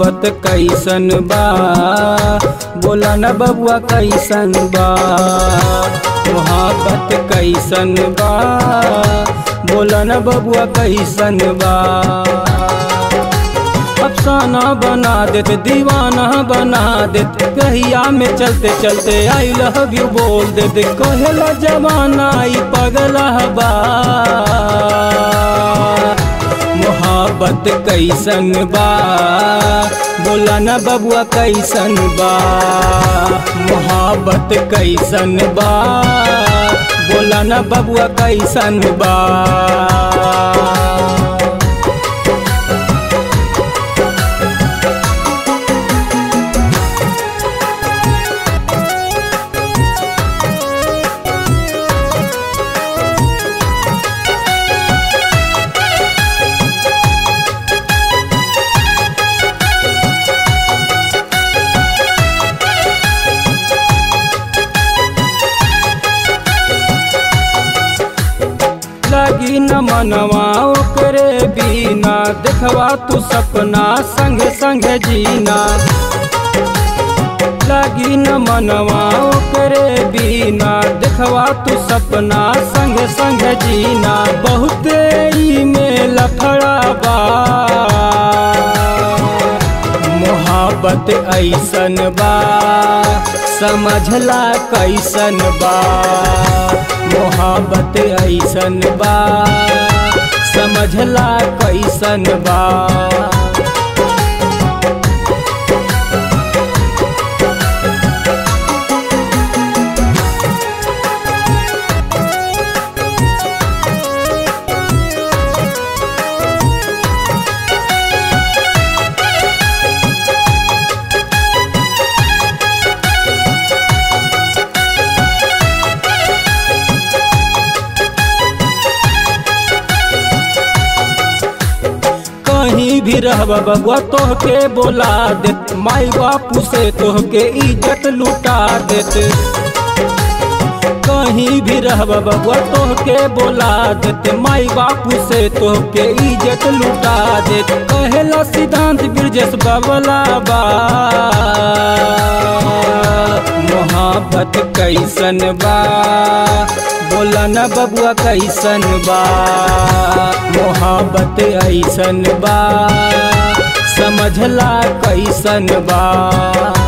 मोहब्बत कैसन बा बोला न बबुआ कैसन बा मोहब्बत कैसन बा बोला न बबुआ कैसन बा अफसाना बना देत दीवाना बना देत कहिया में चलते चलते आई लव यू बोल देत कहेला जमाना ई पगला बा मोहब्बत कैसन बा बोला न बबुआ कैसन बा मोहब्बत कैसन बा बोला न बबुआ कैसन बा लगी न मनवा ओकरे बिना देखवा तू सपना संगे संगे जीना लगी न मनवा ओकरे बिना देखवा तू सपना संगे संगे जीना बहुते ई में लफड़ा बा मोहब्बत ऐसन बा समझला कैसन बा मोहब्बत ऐसन बा समझला कैसन बा कहीं भी रहब बबुआ तोहके बोला देत माई बापू से तोहके इज्जत लुटा देत कहीं भी रहब बबुआ तोहके बोला देत माई बापू से तोहके इज्जत लुटा देत कहेला सिद्धांत ब्रजेश बबला बा मोहब्बत कैसन बा बोला न बबुआ कैसन बा मोहब्बत ऐसन बा समझला कैसन बा